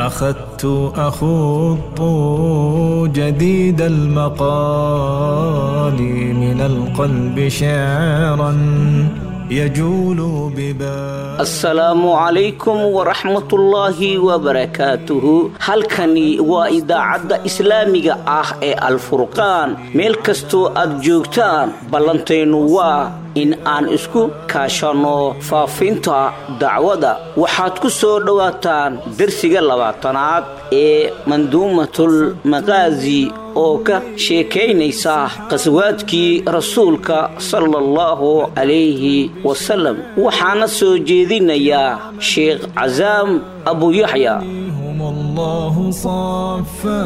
أخذت أخوض جديد المقال من القلب شعرا يجول ببال asalaamu calaykum waraxmatullaahi wabarakaatuhu halkani waa idaacadda islaamiga ah ee alfurqaan meel kastoo aad joogtaan ballantaynu waa in aan isku kaashanno faafinta dacwada waxaad ku soo dhowaataan dersiga labaatanaad ee manduumatul maqaasi oo ka sheekaynaysa qaswaadkii rasuulka sala allahu calayhi wasalam waxaana soo jeedinayaa sheekh casaam abu yaxya هم الله صفى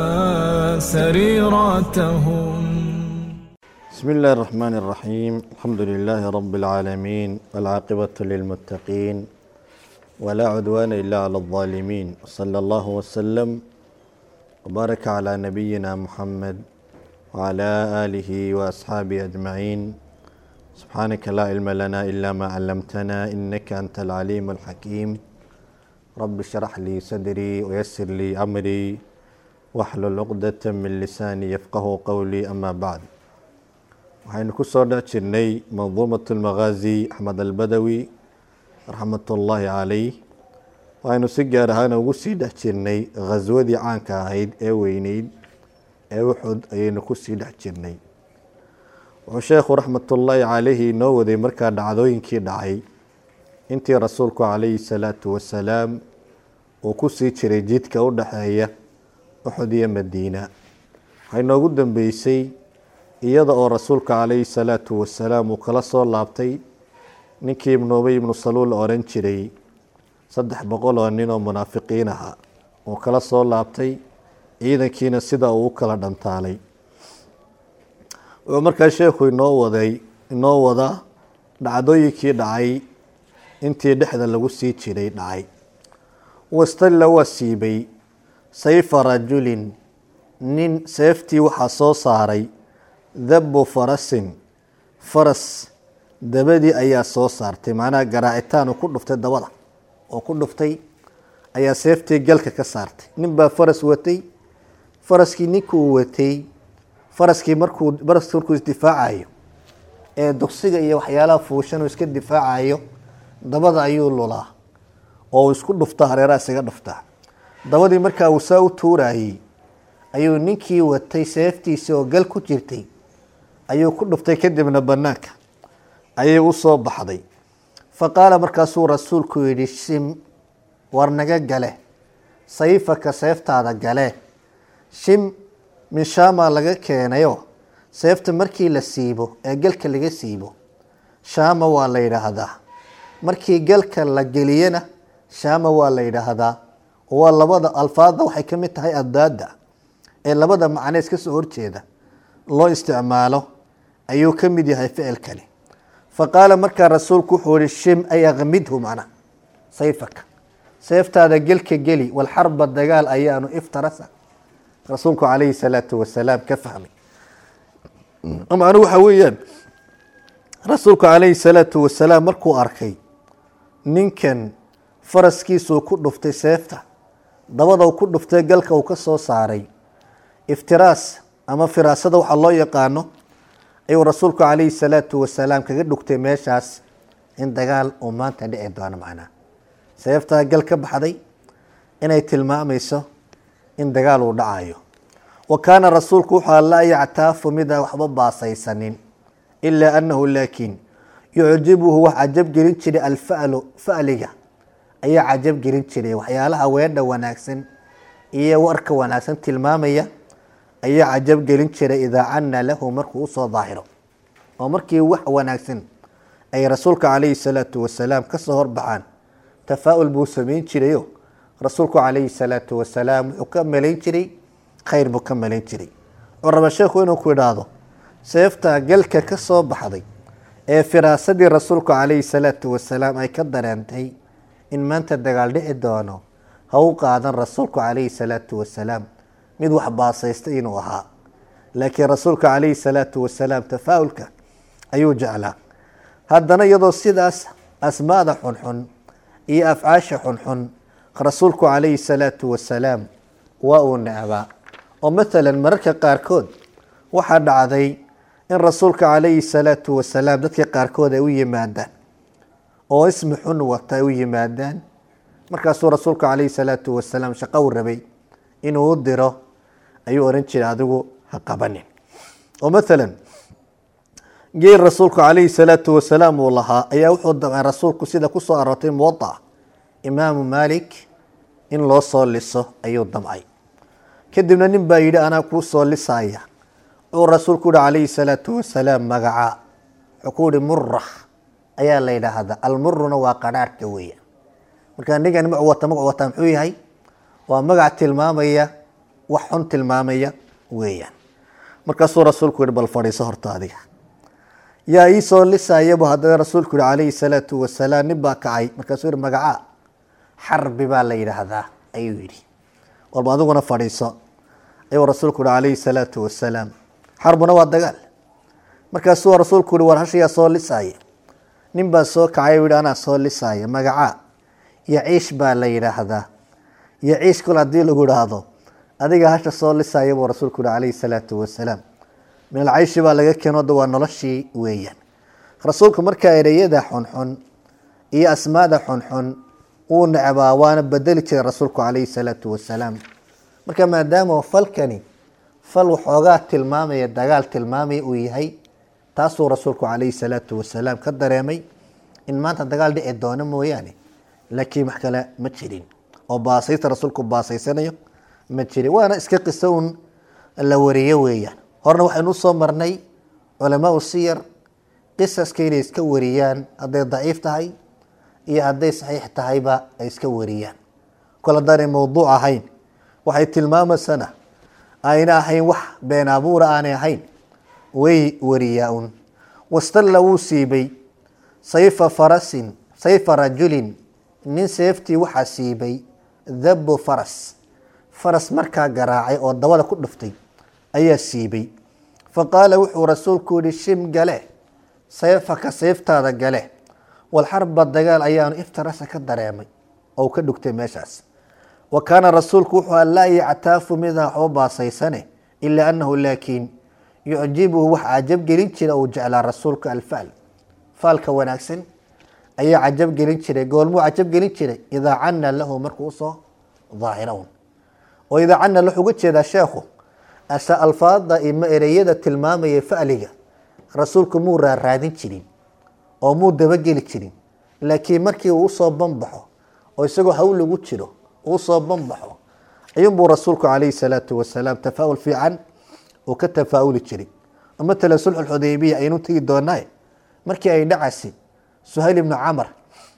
سريرتهم بسم الله الرحمن الرحيم الحمد لله رب العالمين والعاقبة للمتقين ولا عدوان إلا على الظالمين صلى الله وسلم وبارك على نبينا محمد وعلى آله وأصحابه أجمعين سبحانك لا علم لنا إلا ما علمتنا إنك أنت العليم الحكيم رب اشرح لي صدري ويسر لي أمري واحلل عقدة من لساني يفقه قولي أما بعد waxaynu ku soo dhex jirnay manduumat lmaqaazi axmed albadawi raxmatullaahi calayh waxaynu si gaar ahaana ugu sii dhex jirnay khaswadii caanka ahayd ee weyneyd ee uxud ayaynu kusii dhex jirnay wuxuu sheekhu raxmatullaahi calayhi inoo waday markaa dhacdooyinkii dhacay intii rasuulku calayhi salaatu wasalaam uu kusii jiray jidka u dhexeeya uxud iyo madiina waxay noogu dambeysay iyada oo rasuulka calayhi salaatu wasalaam uu kala soo laabtay ninkii ibnu ubey ibnu saluul la oran jiray saddex boqol oo nin oo munaafiqiin aha uu kala soo laabtay ciidankiina sida uu u kala dhantaalay wuxuu markaa sheekhu inoo waday inoo wada dhacdooyinkii dhacay intii dhexda lagu sii jiray dhacay wastalla waa siibay sayfa rajulin nin seeftii waxaa soo saaray dabu farasin faras dabadii ayaa soo saartay macnaha garaacitaan uu ku dhuftay dabada oo ku dhuftay ayaa seeftii galka ka saartay nin baa faras watay faraskii ninkuu watay faraskii markuu faraskii markuu isdifaacayo ee duqsiga iyo waxyaalaha fuushan uu iska difaacayo dabada ayuu lulaa oo uu isku dhuftaa hareeraha isaga dhuftaa dabadii markaa uu saa u tuurayey ayuu ninkii watay seeftiisii oo gal ku jirtay ayuu ku dhuftay kadibna banaanka ayay u soo baxday fa qaala markaasuu rasuulku yidhi shim war naga gale sayfaka seeftaada gale shim min shaamaa laga keenayo seefta markii la siibo ee galka laga siibo shaama waa la yidhaahdaa markii galka la geliyana shaama waa la yidhaahdaa waa labada alfaadda waxay ka mid tahay addaada ee labada macne iska soo horjeeda loo isticmaalo ayuu ka mid yahay ficilkani fa qaala markaa rasuulku wuxuu yihi shim ay akmidhu macna sayfaka seeftaada gelka geli walxarba dagaal ayaanu iftarasa rasuulku calayhi salaatu wasalaam ka fahmay macnu waxa weeyaan rasuulku calayhi salaatu wasalaam markuu arkay ninkan faraskiisuu ku dhuftay seefta dabada ku dhuftay galka uu ka soo saaray iftiraas ama firaasada waxaa loo yaqaano ayuu rasuulku calayhi salaatu wasalaam kaga dhugtay meeshaas in dagaal uu maanta dhici doono macnaa seeftaa gal ka baxday inay tilmaamayso in dagaal uu dhacayo wa kaana rasuulku wuxuu laa yactaafu midaan waxba baasaysanin ilaa annahu laakiin yucjibuhu wax cajab gelin jiray alfalu fa'liga ayaa cajab gelin jiray waxyaalaha weedha wanaagsan iyo warka wanaagsan tilmaamaya ayaa cajab gelin jiray idaa cana lahu markuu usoo daahiro oo markii wax wanaagsan ay rasuulka calayhi salaatu wasalaam kasoo horbaxaan tafaa-ul buu sameyn jirayo rasuulku calayhi salaatu wasalaam wuxuu ka malayn jiray khayr buu ka malayn jiray wuxuu raba sheekhu inuu ku idhaahdo seefta galka ka soo baxday ee firaasadii rasuulku calayhi salaatu wasalaam ay ka dareentay in maanta dagaal dhici doono ha u qaadan rasuulku calayhi salaatu wasalaam mid wax baasaysta inuu ahaa laakiin rasuulka calayhi salaatu wasalaam tafaa-ulka ayuu jeclaa haddana iyadoo sidaas asmaada xunxun iyo afcaasha xunxun rasuulku calayhi salaatu wasalaam waa uu necbaa oo maalan mararka qaarkood waxaa dhacday in rasuulka calayhi salaatu wasalaam dadka qaarkood ay u yimaadaan oo ismi xun wata ay u yimaadaan markaasuu rasuulka calayhi salaatu wasalaam shaqo u rabay inuu u diro ayuu ohan jiray adigu ha qabanin oo maalan geel rasuulku calayhi salaatu wasalaam uu lahaa ayaa wuxuu damcay rasuulku sida kusoo aroortay muwadaca imaamu maalik in loo soo liso ayuu damcay kadibna nin baa yidhi anaa kuu soo lisaya wuxuu rasuulku yihi calayhi salaatu wasalaam magaca wuxuu ku yihi mura ayaa la yidhaahdaa almuruna waa qadhaarhka weeya marka ningan magac wata magac wata muxuu yahay waa magac tilmaamaya wax xun tilmaamaya weeyaan markaasuu rasuulku yihi bal fadhiiso horta adiga yaa ii soo lisayabu haddana rasuulku yihi calayhi salaatu wasalaam nin baa kacay markaasuu yihi magaca xarbi baa la yidhaahdaa ayuu yidhi walba adiguna fadhiiso ayuu rasuulku yihi calayhi salaatu wasalaam xarbuna waa dagaal markaasuu rasuulku yihi war hashayaa soo lisaya nin baa soo kacay yihi anaa soo lisaya magaca yaciish baa la yidhaahdaa yaciish kol haddii lagu idhaahdo adiga hasha soo lisaya buu rasuulku yihi calayhi salaatu wasalaam min alcayshi baa laga keeno da waa noloshii weeyaan rasuulku markaa ereyada xunxun iyo asmaada xunxun wuu necbaa waana bedeli jiray rasuulku calayhi salaatu wasalaam marka maadaama falkani fal waxoogaa tilmaamaya dagaal tilmaamaya uu yahay taasuu rasuulku calayhi salaatu wasalaam ka dareemay in maanta dagaal dhici doono mooyaane laakiin wax kale ma jirin oo baasaysta rasuulku baasaysanayo ma jirin waana iska qiso un la wariyo weeyaan horena waxaynu usoo marnay culamaau siyar qisaska inay iska wariyaan hadday daciif tahay iyo hadday saxiix tahayba ay iska wariyaan kol haddaanay mowduuc ahayn waxay tilmaamaysana ayna ahayn wax been abuura aanay ahayn way wariyaa un wastalla wuu siibay sayfa farasin sayfa rajulin nin seeftii waxaa siibay dhabu faras faras markaa garaacay oo dabada ku dhuftay ayaa siibay fa qaala wuxuu rasuulku yihi shim gale sayfaka sayftaada gale walxarba dagaal ayaanu iftarasa ka dareemay oo ka dhugtay meeshaas wa kaana rasuulku wuxuu a laa yactaafu midaa waxba baasaysane ilaa annahu laakiin yucjibuhu wax cajab gelin jira uu jeclaa rasuulka alfaal faalka wanaagsan ayaa cajab gelin jiray goolmuu cajab gelin jiray idaa cana lahu markuu usoo daahirawn oo idaa cana wuxuu uga jeedaa sheekhu asa alfaada ima ereyada tilmaamaya fa'liga rasuulku muu raaraadin jirin oo muu dabageli jirin laakiin markii uu usoo banbaxo oo isagoo hawl lagu jiro uu usoo banbaxo ayuunbuu rasuulku calayhi salaatu wasalaam tafaa'ul fiican uu ka tafaa'uli jiray oo matalan sulxu xudaybiya aynu tegi doonaaye markii ay dhacasi suhayl ibnu camar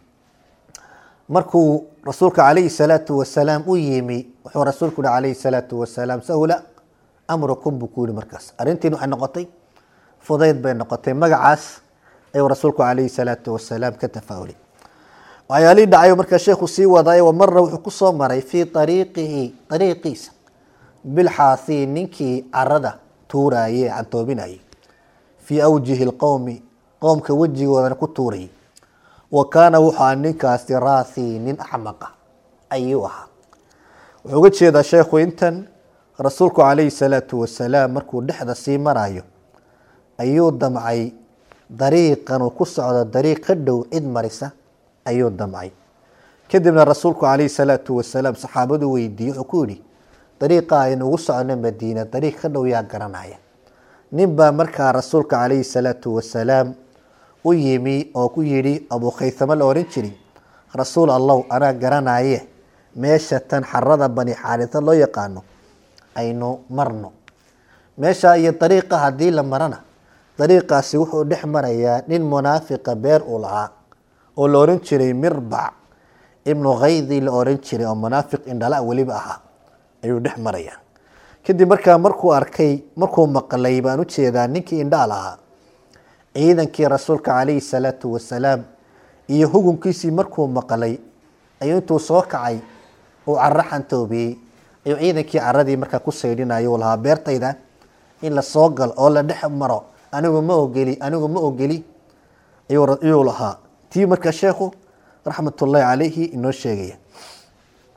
markuu rasuulka calayhi salaatu wasalaam u yimi wuxuu rasuulku yihi calayhi salaatu wasalaam sahula amrukum buu ku yihi markaas arrintiin waxay noqotay fudayd bay noqotay magacaas ayuu rasuulku calayhi salaatu wasalaam ka tafaa'ulay waxyaalihii dhacayo markaa sheekhu sii wadaayo wa marna wuxuu ku soo maray fii ariiqihi ariiqiisa bilxaasii ninkii carada tuuraaye cantoobinayay fii awjihi lqowmi qowmka wejigoodana ku tuurayay wa kaana wuxuu aha ninkaasi raasii nin axmaqa ayuu ahaa wuxuu uga jeedaa sheekhu intan rasuulku calayhi salaatu wasalaam markuu dhexda sii marayo ayuu damcay dariiqan uu ku socdo dariiq ka dhow cid marisa ayuu damcay kadibna rasuulku calayhi salaatu wasalaam saxaabadu weydiiyey wuxuu ku yihi dariiqa aynuugu socono madiina dariiq ka dhow yaa garanaya nin baa markaa rasuulka calayhi salaatu wasalaam u yimi oo ku yidhi abuu khaysamo la ohan jiri rasuul allow anaa garanaye meesha tan xarada bani xaarisa loo yaqaano aynu marno meesha iyo dariiqa haddii la marana dariiqaasi wuxuu dhex marayaa nin munaafiqa beer uu lahaa oo la ohan jiray mirbac ibnu khaydi la ohan jiray oo munaafiq indhala weliba ahaa ayuu dhex marayaa kadib markaa markuu arkay markuu maqlay baan u jeedaa ninkii indhaal ahaa ciidankii rasuulka calayhi salaatu wasalaam iyo hugunkiisii markuu maqlay ayuu intuu soo kacay uu caro xantoobiyey ayuu ciidankii caradii markaa ku saydhinayo uu lahaa beertayda in la soo galo oo la dhex maro anigu ma ogeli anigu ma ogeli ayuu lahaa tii markaa sheekhu raxmatullaahi calayhi inoo sheegaya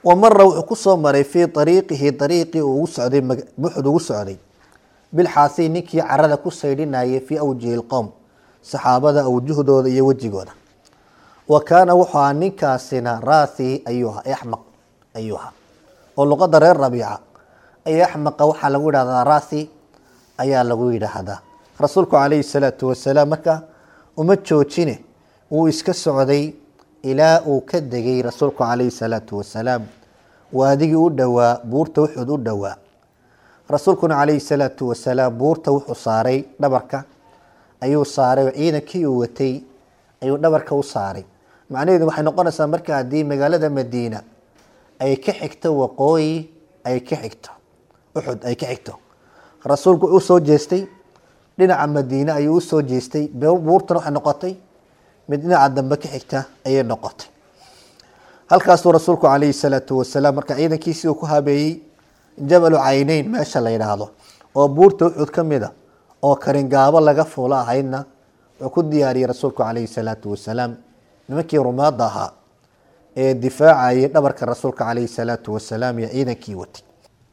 wa mara wuxuu kusoo maray fii ariiqihi ariiqii uu ugu socday buxud ugu socday bilxaasi ninkii carada ku saydhinayay fii awjihi lqowm saxaabada awjuhdooda iyo wejigooda wa kaana wuxuu ahaa ninkaasina raasi ayuuha axmaq ayuuha oo luqada reer rabiica ay axmaqa waxaa lagu yidhahdaa raasi ayaa lagu yidhaahdaa rasuulku calayhi salaatu wasalaam marka uma joojine wuu iska socday ilaa uu ka degay rasuulku calayhi salaatu wasalaam waadigii u dhowaa buurta wuxuud u dhowaa rasuulkuna calayhi salaatu wasalaam buurta wuxuu saaray dhabarka ayuu saaray oo ciidankii uu watay ayuu dhabarka u saaray macnaheedu waxay noqonaysaa marka haddii magaalada madiina ay ka xigto waqooyi ay ka xigto uxud ay ka xigto rasuulku wuxuu soo jeestay dhinaca madiine ayuu u soo jeestay buurtana waxay noqotay mid dhinaca dambe ka xigta ayay noqotay halkaasuu rasuulku calayhi salaatu wasalaam marka ciidankiisii uu ku habeeyey jabalu cayneyn meesha la yidhaahdo oo buurta uxud ka mid a oo karingaabo laga fuulo ahaydna wuxuu ku diyaariyey rasuulku calayhi salaatu wasalaam nimankii rumaadda ahaa ee difaacayay dhabarka rasuulka calayhi salaatu wasalaam iyo ciidankii watay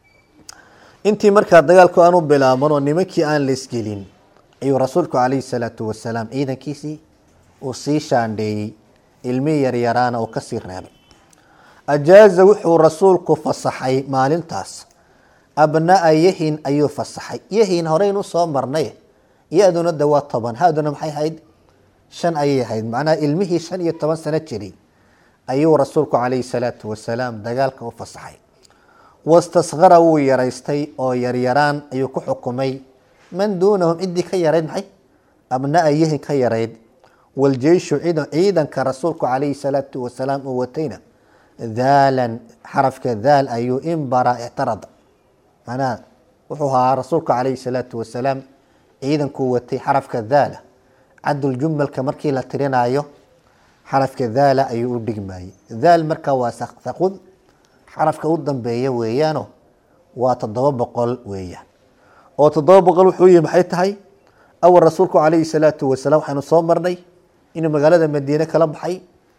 intii markaa dagaalku aanu bilaaban oo nimankii aan la isgelin ayuu rasuulku calayhi salaatu wasalaam ciidankiisii uu sii shaandheeyey ilmihii yaryaraana uu kasii reebay ajaaza wuxuu rasuulku fasaxay maalintaas abnaa yahin ayuu fasaxay yahin horeynu soo marnay ya-duna de waa toban haaduna maxay ahayd shan ayay ahayd macnaha ilmihii shan iyo toban sano jiray ayuu rasuulku calayhi salaatu wasalaam dagaalka u fasaxay wastasqara wuu yaraystay oo yaryaraan ayuu ku xukumay man duunahum ciddii ka yarayd maxay abnaa yahin ka yarayd waljeyshu ciidanka rasuulku calayhi salaatu wasalaam uu watayna daalan xarafka daal ayuu inbara ictarada macnaha wuxuu ahaa rasuulku calayhi salaatu wasalaam ciidankuu watay xarafka daala caduljumalka markii la tirinayo xarafka daala ayuu u dhigmayey daal marka waa thaqud xarafka u dambeeya weeyaano waa toddoba boqol weeyaan oo toddoba boqol wuxuu yihi maxay tahay awal rasuulku calayhi salaatu wasalaam waxaynu soo marnay inuu magaalada madiine kala baxay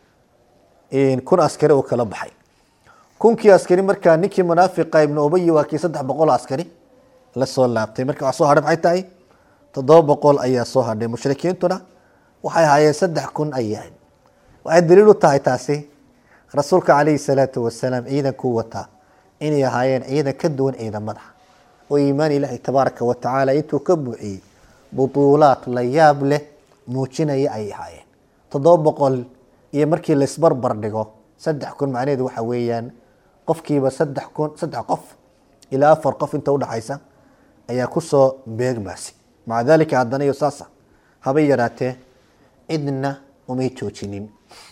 kun askari uu kala baxay kunkii askari markaa ninkii munaafiqa ibnu ubayi waa kii saddex boqol askari la soo laabtay marka wax soo hadhay maxay tahay toddoba boqol ayaa soo hadhay mushrikiintuna waxay ahaayeen saddex kun ayay ahayd waxay daliil u tahay taasi rasuulka calayhi salaatu wasalaam ciidankuu wataa inay ahaayeen ciidan ka duwan ciidamada oo iimaan ilaahi tabaaraka wa tacaala intuu ka buuxiyey butuulaad la yaab leh muujinaya ayay ahaayeen toddoba boqol iyo markii laisbarbar dhigo saddex kun macnaheedu waxa weeyaan qofkiiba saddex kun saddex qof ilaa afar qof inta udhaxaysa ayaa kusoo beegmaasi maca daalika haddana iyo saasa habay yaraatee cidna umay joojinin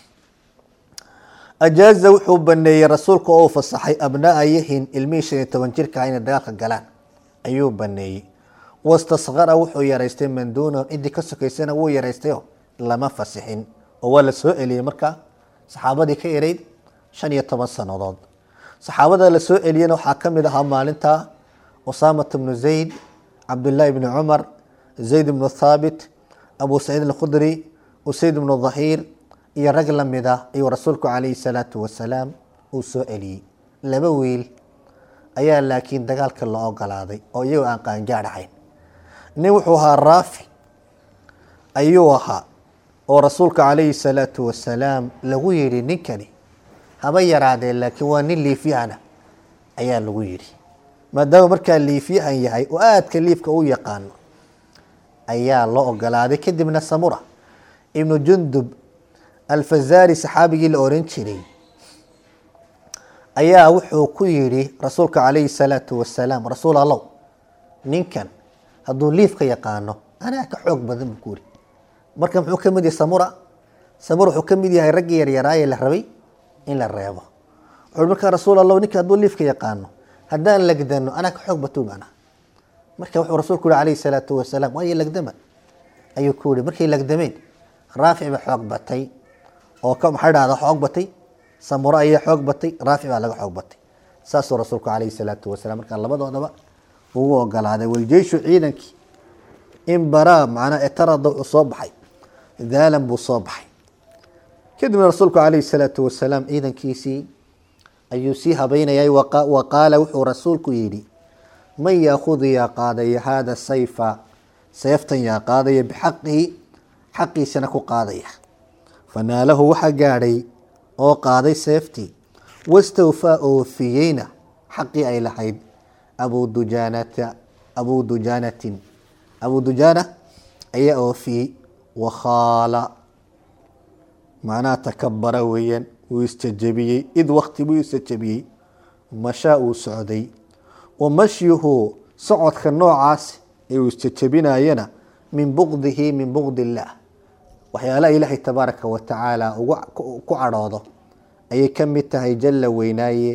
ajaaza wuxuu baneeyey rasuulka oo fasaxay abnaa yahin ilmihii shan iyo toban jirka inay dagaalka galaan ayuu baneeyey wastasqara wuxuu yaraystay man duunahum ciddii ka sokaysana wuu yaraystayo lama fasixin oo waa la soo celiyey markaa saxaabadii ka yarayd shan iyo toban sannadood saxaabada la soo celiyena waxaa ka mid ahaa maalinta usaamat bnu zayd cabdullaahi bni cumar zayd bnu thaabit abu saciid alkhudri usayd bnu dhahiir iyo rag la mid ah ayuu rasuulku calayhi salaatu wasalaam uu soo celiyey laba wiil ayaa laakiin dagaalka la ogolaaday oo iyagoo aan qaangaadh ahayn nin wuxuu ahaa raafi ayuu ahaa oo rasuulka calayhi salaatu wasalaam lagu yidhi ninkani haba yaraadee laakiin waa nin liifyahana ayaa lagu yidhi maadaama markaa liifyahan yahay oo aadka liifka u yaqaano ayaa loo ogolaaday kadibna samura ibnu jundub alfazaari saxaabigii la oran jiray ayaa wuxuu ku yidhi rasuulka calayhi salaatu wasalaam rasuul allow ninkan hadduu liifka yaqaano anaa ka xoog badan buu ku yidhi marka muxuu ka mid yahay samura samura wuxuu ka mid yahay raggii yaryaraaye la rabay in la reebo wuxuu markaa rasuul allow ninka hadduu liifka yaqaano haddaan lagdano anaa ka xoog batuu macnaha marka wuxuu rasuulku yihi calayhi salaatu wasalaam waayo lagdama ayuu ku yihi markay lagdameen raafic ba xoog batay oo ka maxay dhahda xoog batay samuro ayaa xoog batay raafic baa laga xoog batay saasuu rasuulku calayhi salaatu wasalaam markaa labadoodaba ugu ogolaaday waljeyshu ciidankii in baraa macnaa etarada wuxuu soo baxay daalan buu soo baxay kadibna rasuulku calayhi salaatu wasalaam ciidankiisii ayuu sii habeynayay waqa- wa qaala wuxuu rasuulku yidhi man yaakudu yaa qaadaya haada sayfa seeftan yaa qaadaya bixaqihi xaqiisana ku qaadaya fanaalahu waxaa gaadhay oo qaaday seeftii wastawfaa oofiyeyna xaqii ay lahayd abu dujaanata abu dujaanatin abu dujaana ayaa oofiyey wakhaala macnaha takabara weeyaan wuu isjajabiyey id wakti buu isjajabiyey mashaa uu socday wa mashyuhu socodka noocaas ee uu isjajabinayana min buqdihi min buqdi illaah waxyaalaha ilaahay tabaaraka wa tacaala ugu ku cadhoodo ayay ka mid tahay jalla weynaaye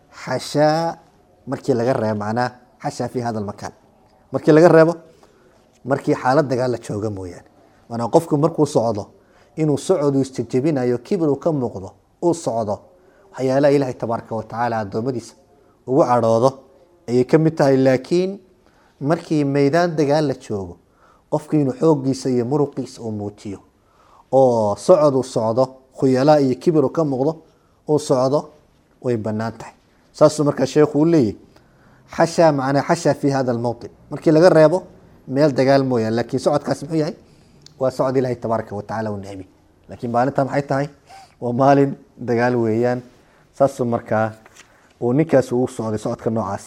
xashaa markii laga reebo macnaha xashaa fi hada almakaan markii laga reebo markii xaalad dagaal la jooga mooyaane maanaa qofku markuu socdo inuu socodu isjejebinayo kibir uu ka muuqdo uu socdo waxyaalaha ilaahay tabaaraka wa tacaala addoommadiisa ugu cadhoodo ayay ka mid tahay laakiin markii meydaan dagaal la joogo qofku inuu xooggiisa iyo muruqiisa uu muujiyo oo socod uu socdo khuyalaa iyo kibir uu ka muuqdo uu socdo way bannaan tahay saasuu markaa sheekhu u leeyahy xashaa macnaa xashaa fi hada almowطin markii laga reebo meel dagaal mooyaan laakiin socodkaas muxuu yahay waa socod ilaahay tabaaraka wa tacala u necbi laakiin maalinta maxay tahay waa maalin dagaal weeyaan saasuu markaa uu ninkaas ugu socday socodka noocaas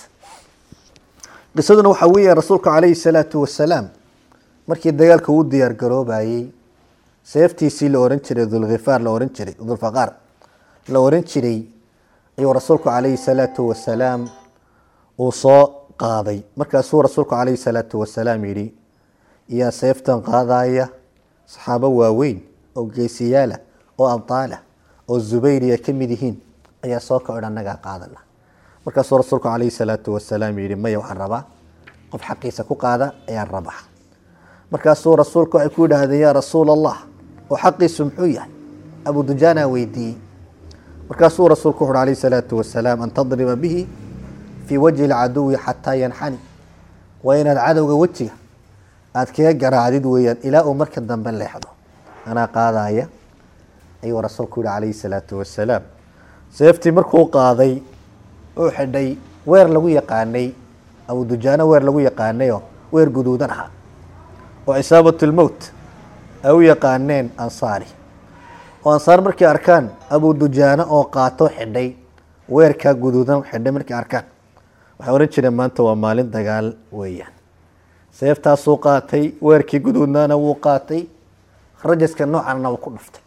qisaduna waxaa weeya rasuulka calayhi salaatu wasalaam markii dagaalka uu diyaar garoobayey seeftiisii la oran jiray dulkhifaar la oran jiray dulfaqaar la oran jiray ayuu rasuulku calayhi salaatu wasalaam uu soo qaaday markaasuu rasuulku calayhi salaatu wasalaam yidhi yaa seeftan qaadaya saxaabo waaweyn oo geesiyaala oo abdaala oo zubayri ay ka mid yihiin ayaa soo kacodh annagaa qaadana markaasuu rasuulku calayhi salaatu wasalaam yidhi maya waxaan rabaa qof xaqiisa ku qaada ayaan rabaa markaasuu rasuulku waxay ku yidhaahdeen yaa rasuul allah oo xaqiisu muxuu yahay abu dujaana weydiiyey markaasuu rasuulku wuxu alayhi salaatu wasalaam an tadriba bihi fii wajhi lcaduwi xataa yanxani waa inaad cadowga wejiga aada kaga garaacdid weeyaan ilaa uu marka dambe leexdo anaa qaadaya ayuu rasuulku yihi calayhi salaatu wasalaam seeftii markuu qaaday uu xidhay weer lagu yaqaanay abu dujaano weer lagu yaqaanayoo weer guduudan ahaa oo cisaabat lmowt ay u yaqaaneen ansaari oo ansaar markay arkaan abu dujaano oo qaato xidhay weerkaa guduudan xidhay markay arkaan waxay ohan jireen maanta waa maalin dagaal weeyaan seeftaasuu qaatay weerkii guduudnaana wuu qaatay rajaska noocanna wuu ku dhuftay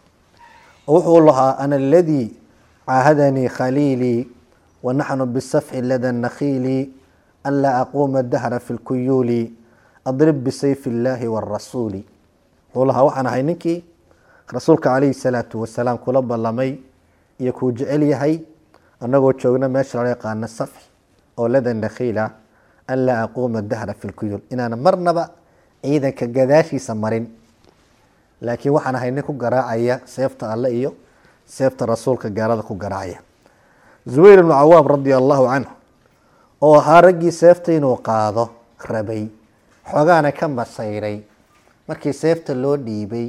oo wuxuu lahaa ana aladii caahadanii khaliilii wa naxnu bisafxi lada nakhiili an laa aquuma dahra fi lkuyuuli adrib bisayfi illaahi waarasuuli wuxuu lahaa waxaan ahay ninkii rasuulka calayhi salaatu wasalaam kula ballamay iyo kuu jecel yahay annagoo joogna meesha loo yaqaano safxi oo lada nakhiila an laa aquuma dahra fi lkuyuul inaana marnaba ciidanka gadaashiisa marin laakiin waxaan ahay nin ku garaacaya seefta alle iyo seefta rasuulka gaalada ku garaacaya zubayr ibnu cawaam radia allahu canhu oo ahaa raggii seefta inuu qaado rabay xoogaana ka masayray markii seefta loo dhiibay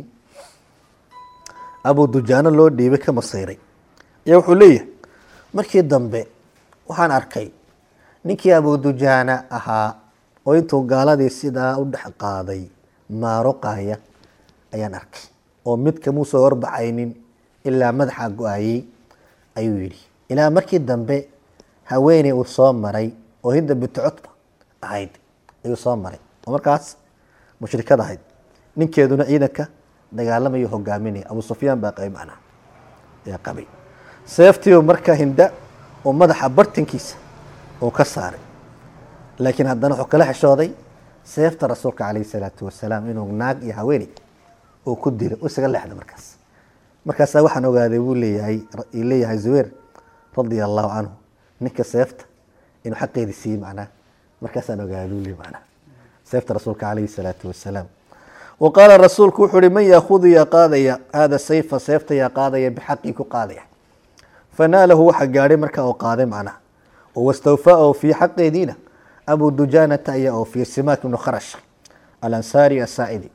abu dujaano loo dhiibay ka masayray ayaa wuxuu leeyahay markii dambe waxaan arkay ninkii abu dujaana ahaa oo intuu gaaladii sidaa u dhex qaaday maaruqaya ayaan arkay oo mid kamuu soo horbaxaynin ilaa madaxa go-ayey ayuu yidhi ilaa markii dambe haweeney uu soo maray oo hinda bintu cutba ahayd ayuu soo maray oo markaas mushrikad ahayd ninkeeduna ciidanka dagaalamayo hogaaminaya abu sufyaan baa qabay macnaha ayaa qabay seeftiiu marka hinda oo madaxa bartankiisa uu ka saaray laakiin haddana wuxuu kala xishooday seefta rasuulka calayhi salaatu wasalaam inuu naag iyo haweeney uu ku dilo u isaga leexda markaas markaasaa waxaan ogaaday buu leeyahay leeyahay zubayr radia allahu canhu ninka seefta inuu xaqeedi siiyey macnaha markaasaan ogaaday buu leeyahy macnaha seefta rasuulka calayhi salaatu wasalaam wa qaala rasuulku wuxuu uhi man yaakudu yaa qaadaya hada sayfa seefta yaa qaadaya bixaqii ku qaadaya fanaalahu waxa gaadhay markaa oo qaaday macnaha oo wastawfaa oo fii xaqeediina abu dujaanata ayaa oo fii simaak ibnu kharash alansaari asaa'idi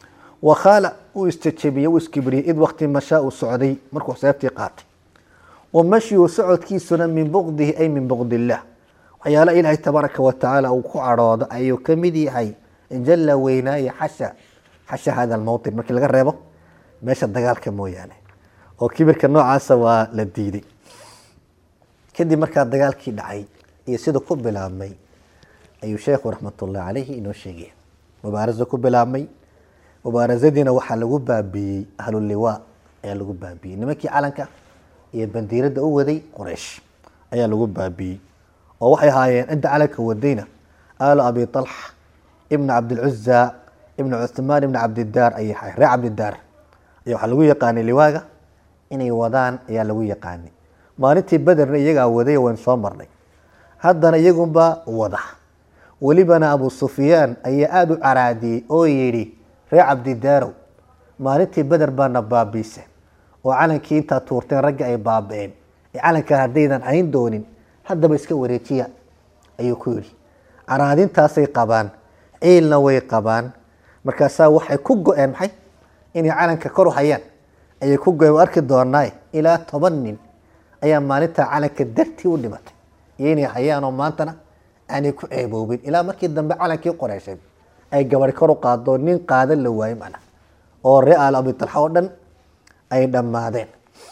wakhaala uu isjejebiyey uu iskibriyey id wakti mashaa uu socday markuu seeftii qaatay wa mashyu socodkiisuna min buqdihi ay min buqd illah waxyaala ilaahay tabaaraka wa tacaala uu ku cadhoodo ayuu ka mid yahay jalla weynaaye xasha xasha hada almowtin markii laga reebo meesha dagaalka mooyaane oo kibirka noocaasa waa la diiday kadib markaa dagaalkii dhacay iyo sida ku bilaabmay ayuu sheekhu raxmatullahi calayhi inoo sheegaya mubaaraso ku bilaabmay mubaarasadiina waxaa lagu baabiiyey ahluliwaa ayaa lagu baabiiyey nimankii calanka iyo bandiiradda u waday quraysh ayaa lagu baabiiyey oo waxay ahaayeen cidda calanka wadayna aalu abi talxa ibna cabdilcuza ibna cuthmaan ibna cabdidaar ayay ahaayeen reer cabdidaar ayaa waxaa lagu yaqaanay liwaaga inay wadaan ayaa lagu yaqaanay maalintii bederna iyagaa waday waynu soo marnay haddana iyagunba wada welibana abu sufyaan ayaa aada u caraadiyey oo yidhi reer cabdidaarow maalintii beder baana baabiiseen oo calankii intaa tuurteen ragga ay baaba-een ee calankaa haddaydan hayn doonin haddaba iska wareejiya ayuu ku yidhi caraadintaasay qabaan ciilna way qabaan markaasaa waxay ku go-een maxay inay calanka kor u hayaan ayay ku go-een arki doonaaye ilaa toban nin ayaa maalintaa calanka dartii u dhimatay iyo inay hayaanoo maantana aanay ku ceeboobin ilaa markii dambe calankii qoreysheed ay gabadh kor u qaado nin qaadan la waayo macna oo ree aal abitalxa oo dhan ay dhammaadeen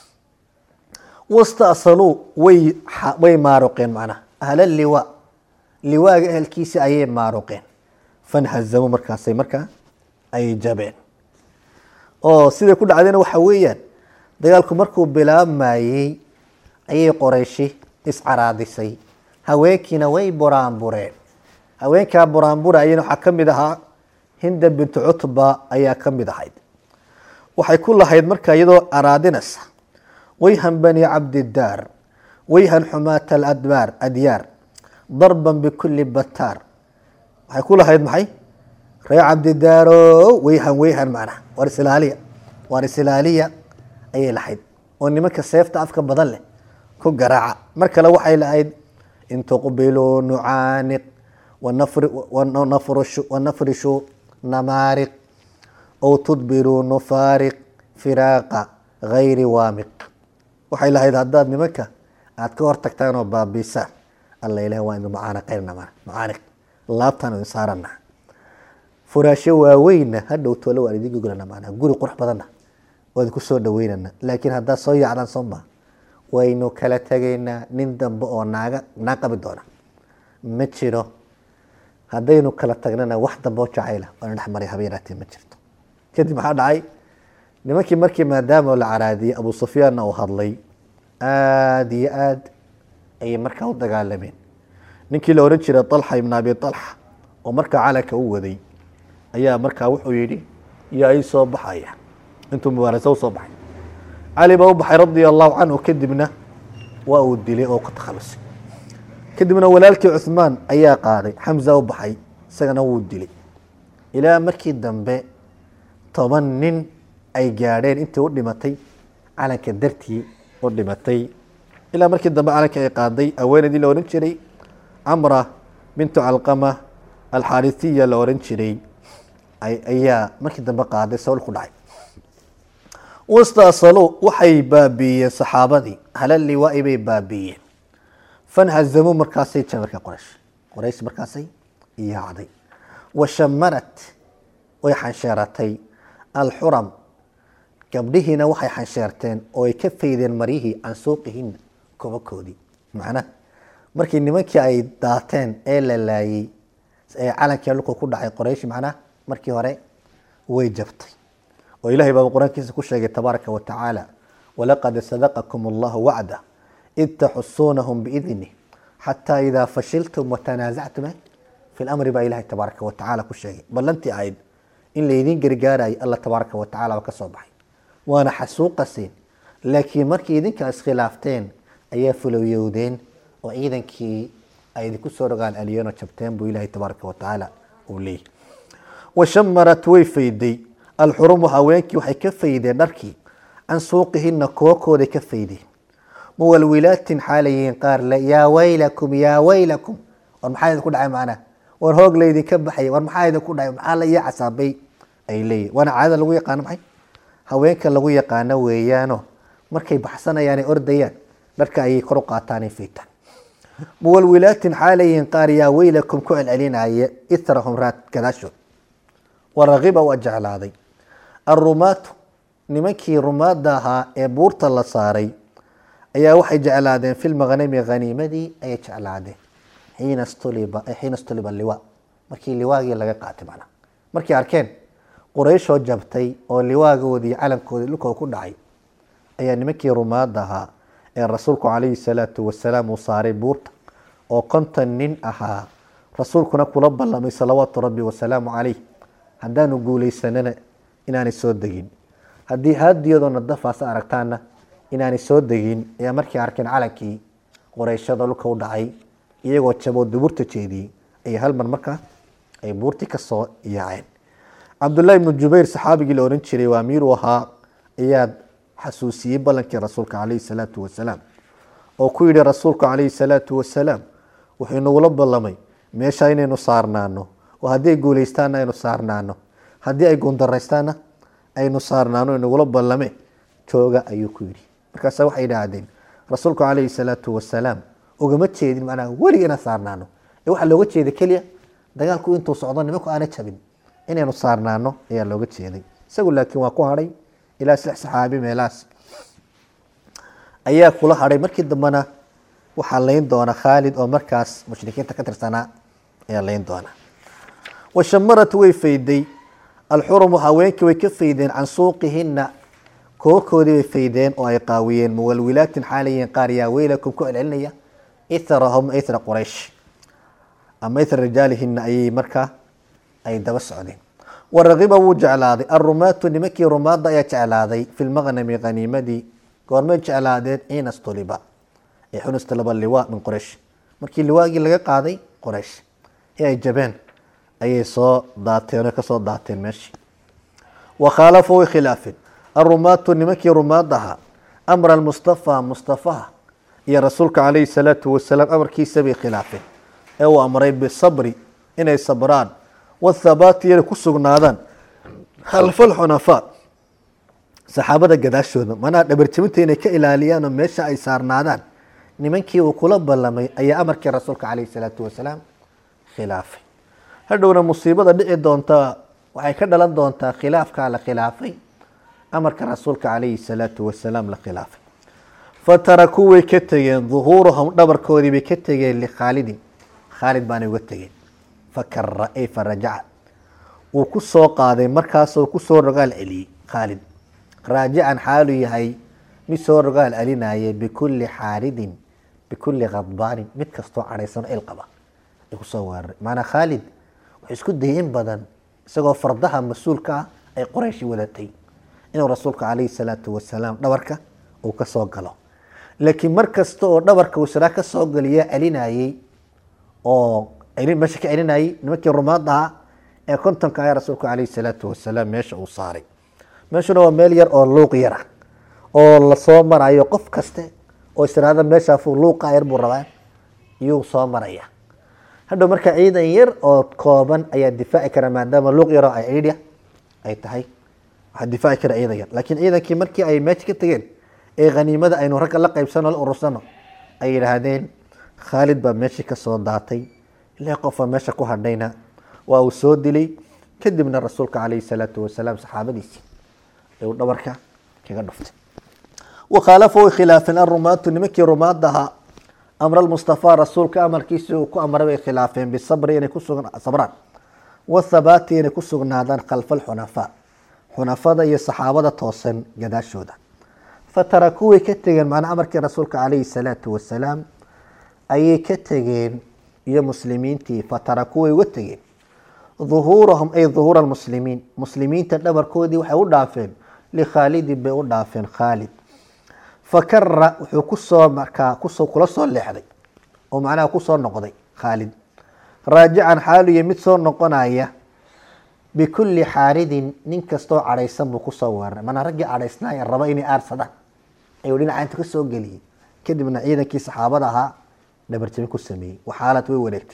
wastasaluu way way maaruqeen macnaha ahla liwa liwaaga ehelkiisa ayay maaruqeen fanhazamu markaasay markaa ay jabeen oo siday ku dhacdayna waxa weeyaan dagaalku markuu bilaabmayey ayay qorayshi iscaraadisay haweenkiina way buraanbureen haweenkaa buraanburayana waxaa ka mid ahaa hinda bintu cutba ayaa ka mid ahayd waxay ku lahayd marka iyadoo araadinaysa wayhan bani cabdidaar wayhan xumaata aladbaar adyaar darban bikulli bataar waxay ku lahayd maxay reer cabdidaaro wayhan wayhan macnaha waar islaaliya waar islaaliya ayay lahayd oo nimanka seefta afka badan leh ku garaaca mar kale waxay lahayd in tuqbiluu nucaaniq wanafrishu namaariq ow tudbiruu nufaariq firaaqa gayri waamiq waxay lahayd haddaad nimanka aada ka hortagtaan oo baabiisaan alla ilaah waa inu macaanaqaynana macaaniq laabtaan idin saarana furaasho waaweynna hadhow tole waan idin gogolana macnaha guri qurux badanna waa idinku soo dhaweynana laakiin haddaad soo yaacdaan soo maa waynu kala tegaynaa nin dambe oo naaga naa qabi doona ma jiro haddaynu kala tagnana wax dambe oo jacayla waana dhexmaray habeenaatee ma jirto kadib maxaa dhacay nimankii markii maadaama la caraadiyey abu sufyaanna uu hadlay aada iyo aad ayay markaa u dagaalameen ninkii la ohan jiray alxa ibn abi alxa oo markaa calanka u waday ayaa markaa wuxuu yidhi yaa ii soo baxaya intuu mubaarasa usoo baxay cali baa u baxay radia allahu canhu kadibna waa uu dilay oo ku takhalusay kadibna walaalkii cuhmaan ayaa qaaday xamza u baxay isagana wuu dilay ilaa markii dambe toban nin ay gaadheen intii u dhimatay calanka dartii u dhimatay ilaa markii dambe calanka ay qaaday haweeneydii la ohan jiray camra bintu calqama alxaarisiya la ohan jiray ayaa markii dambe qaaday sawl ku dhacay wastaasaluu waxay baabiiyeen saxaabadii halal liwaa'i bay baabiiyeen fanhazamuu markaasay jamarka qoraysh qoraysh markaasay yaacday washamanat way xansheeratay alxuram gabdhihiina waxay xansheerteen oo ay ka faydeen maryihii can suuqihina kobakoodii macnaha markii nimankii ay daateen ee la laayey ee calankii dhulka ku dhacay qoraysh macnaha markii hore way jabtay oo ilahay baa qur-aankiisa ku sheegay tabaaraka wa tacaala walaqad sadaqakum allahu wacda id taxusuunahum biidnih xataa idaa fashiltum watanaasactum fi lamri baa ilahay tabaaraka wa tacaala ku sheegay ballantii ahayd in laydiin gargaarayo alla tabaaraka wa tacala ba ka soo baxay waana xasuuqaseen laakiin markii idinkaa iskhilaafteen ayaa fulowyowdeen oo ciidankii ay idinku soo rogaan aliyano jabteen buu ilahay tabaaraka wa tacaala uu leeyahy washamarat way fayday alxurumu haweenkii waxay ka faydeen dharkii can suuqihina kookooday ka faydeen muwalwilaatin xaalayihiin qaar le yaa waylakum yaa waylakum war maxaa idinku dhacay macnaha war hoog laydinka baxay war maxaa idinku dhacay maxaa la ii casaabay ay leeyihin waana caadada lagu yaqaano maxay haweenka lagu yaqaano weeyaano markay baxsanayaan ay ordayaan dharka ayay kor u qaataan ay fiitaan muwalwilaatin xaalayihin qaar yaa weylakum ku celcelinaya ithrahum raad gadaashood warakiba waa jeclaaday arumaatu nimankii rumaada ahaa ee buurta la saaray ayaa waxay jeclaadeen fi lmaqnami haniimadii ayay jeclaadeen xiina stuliba xiina stuliba liwa markii liwaagii laga qaatay macnaha markay arkeen qurayshoo jabtay oo liwaagoodii calankoodii dhulkoo ku dhacay ayaa nimankii rumaada ahaa ee rasuulku calayhi salaatu wasalaam uu saaray buurta oo konton nin ahaa rasuulkuna kula ballamay salawaatu rabbi wasalaamu calayh haddaanu guulaysanana inaanay soo degin haddii haadiyadoona dafaas aragtaana inaanay soo degin ayaa markay arkeen calankii qorayshada dhulka u dhacay iyagoo jaboo duburta jeediyey ayaa hal mar markaa ay buurtii kasoo yaaceen cabdullaahi ibnu jubayr saxaabigii la ohan jiray waa amiiru ahaa ayaa xasuusiyey ballankii rasuulka calayhi salaatu wasalaam oo ku yidhi rasuulku calayhi salaatu wasalaam wuxuu inagula ballamay meesha inaynu saarnaano oo haddii ay guulaystaana aynu saarnaano haddii ay guundaraystaana aynu saarnaano inagula ballame jooga ayuu ku yidhi markaasa waxay idhaahdeen rasuulku calayhi salaatu wasalaam ugama jeedin macnaha weliga inaan saarnaano ee waxaa looga jeeda keliya dagaalku intuu socdo nimanku aana jabin inaynu saarnaano ayaa looga jeeday isagu laakiin waa ku hadhay ilaa saddex saxaabi meelahaas ayaa kula hadhay markii dambena waxaa layn doona khaalid oo markaas mushrikiinta ka tirsanaa ayaa layn doona washamarat way fayday alxurumu haweenkii way ka faydeen can suuqihina kookoodii bay faydeen oo ay qaawiyeen muwalwilaatin xaalayiin qaar yaa weylakum ku celcelinaya ithrahum ithra quraysh ama ithra rijaalihina ayay markaa ay daba socdeen warakiba wuu jeclaaday arumaatu nimankii rumaada ayaa jeclaaday fi lmaqnami haniimadii goormay jeclaadeen xiina stuliba ee xunustulaba liwa min quraysh markii liwaagii laga qaaday quraysh ee ay jabeen ayay soo daateen oo kasoo daateen meeshii wakhaalafu way khilaafeen arumaatu nimankii rumaad ahaa amra almustafa mustafaha iyo rasuulka calayhi salaatu wasalaam amarkiisa bay khilaafeen ee uu amray bisabri inay sabraan wathabaati inay ku sugnaadaan khalfa alxunafaa saxaabada gadaashooda manaa dhabarjabinta inay ka ilaaliyaan oo meesha ay saarnaadaan nimankii uu kula ballamay ayaa amarkii rasuulka calayhi salaatu wasalaam khilaafay hadhowna musiibada dhici doonta waxay ka dhalan doontaa khilaafkaa la khilaafay amarka rasuulka calayhi salaatu wasalaam la khilaafay fatarakuu way ka tegeen duhuurahum dhabarkoodii bay ka tegeen likhaalidin khaalid baanay uga tegeen fakara ay farajaca wuu ku soo qaaday markaasoo kusoo rogaal celiyey khaalid raajican xaalu yahay mid soo rogaal celinaya bikulli xaaridin bikulli khadbaanin mid kastoo cadhaysan il qaba ay kusoo weeraray maanaa khaalid wuxuu isku dayay in badan isagoo fardaha mas-uulka ah ay qorayshi wadatay inuu rasuulka calayhi salaatu wasalaam dhabarka uu ka soo galo laakiin mar kasta oo dhabarka uu siraa ka soo galiya celinayey oo meesha ka celinayay nimankii rumaad ahaa ee kontonka ayaa rasuulka calayhi salaatu wasalaam meesha uu saaray meeshuna waa meel yar oo luuq yar ah oo lasoo marayo qof kaste oo istiraada meeshaafu luuqa yar buu rabaa iyuu soo maraya hadhow marka ciidan yar oo kooban ayaa difaaci kara maadaama luuq yaroo ay ciidya ay tahay waxaa difaaci kara ciidan yar laakiin ciidankii markii ay meesha ka tegeen ee khaniimada aynu ragga la qaybsano la urursano ay yidhaahdeen khaalid baa meeshii kasoo daatay ilaa qofa meesha ku hadhayna waa uu soo dilay kadibna rasuulka calayhi salaatu wasalaam saxaabadiisii ayuu dhabarka kaga dhuftay wakhaalafa way khilaafeen arumaatu nimankii rumaad ahaa amra almustafaa rasuulka amarkiisii uu ku amray bay khilaafeen bisabri inay ku sabraan wathabaati inay ku sugnaadaan khalfa alxunafaa xunafada iyo saxaabada toosan gadaashooda fatarakuu way ka tegeen macnaa amarkii rasuulka calayhi salaatu wasalaam ayay ka tegeen iyo muslimiintii fatarakuu way uga tegeen duhuurahum ay duhuura almuslimiin muslimiinta dhabarkoodii waxay u dhaafeen likhaalidin bay u dhaafeen khaalid fakara wuxuu kusoo markaa kusoo kula soo leexday oo macnaha kusoo noqday khaalid raajican xaaluya mid soo noqonaya bikulli xaaridin nin kastoo cadhaysan buu kusoo weeraray manaa raggii cadhaysnaaya raba inay aarsadaan ayuu dhinaca inta kasoo geliyey kadibna ciidankii saxaabada ahaa dhabarjabin ku sameeyey waxaalad way wareegtay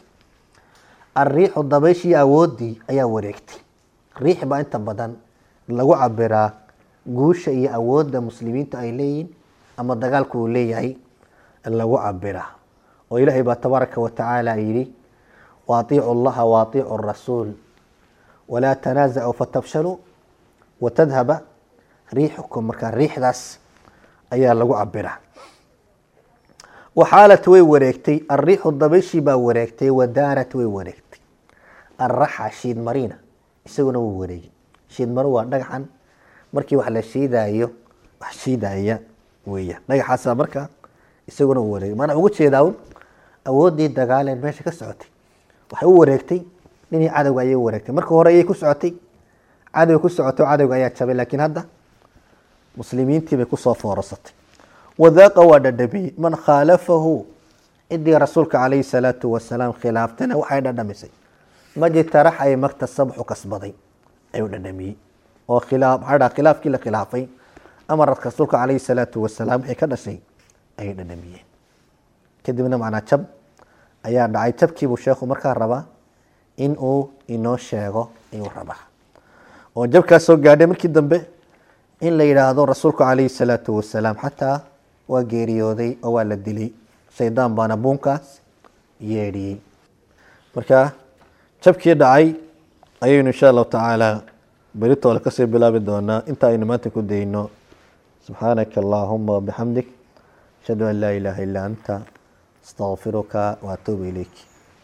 alriixu dabayshii awooddii ayaa wareegtay riix baa inta badan lagu cabiraa guusha iyo awoodda muslimiintu ay leeyihin ama dagaalku uu leeyahay lagu cabira oo ilaahay baa tabaaraka wa tacaala yidhi waatiicu allaha waatiicu rasuul walaa tanaasacuu fatabshaluu watadhaba riixukum markaa riixdaas ayaa lagu cabiraa waxaalat way wareegtay alriixu dabayshii baa wareegtay wadaarat way wareegtay alraxa shiid marina isaguna wuu wareegay shiid maro waa dhagaxan markii wax la shiidaayo wax shiidaya weeyaan dhagaxaasa marka isaguna uu wareegay maanaa uga jeedaa un awooddii dagaaleen meesha ka socotay waxay u wareegtay ninii cadowga ayay u wareegtay marka hore ayay ku socotay cadowga ku socoto cadowga ayaa jabay laakiin hadda muslimiintii bay kusoo foorasatay wadaaqa waa dhadhamiyey man khaalafahu cidii rasuulka calayhi salaatu wasalaam khilaaftana waxay dhadhamisay majtarax ay maktasabxu kasbaday ayuu dhadhamiyey oo khilaaf maxaa dhaha khilaafkii la khilaafay amarka rasuulka calayhi salaatu wasalaam wixii ka dhashay ayay dhadhamiyeen kadibna macnaa jab ayaa dhacay jabkiibuu sheekhu markaa rabaa in uu inoo sheego ayuu rabaa oo jabkaas soo gaadhay markii dambe in la yidhaahdo rasuulku calayhi salaatu wasalaam xataa waa geeriyooday oo waa la dilay shaydaan baana buunkaas yeedhiyey marka jabkii dhacay ayaynu insha allahu tacaala beritoole kasii bilaabi doonaa inta aynu maanta ku dayno subxaanaka allahuma wabixamdik ashhadu an laa ilaaha illaa anta astaqfiruka waatuubu ilayk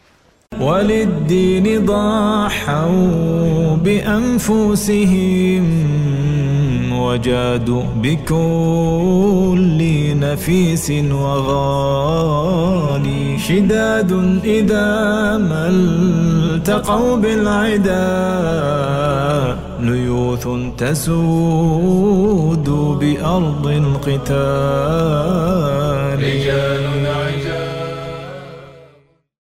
وللدين ضحوا بأنفسهم وجادوا بكل نفيس وغالي شداد إذا ما التقوا بالعدا ليوث تسود بأرض القتال رجال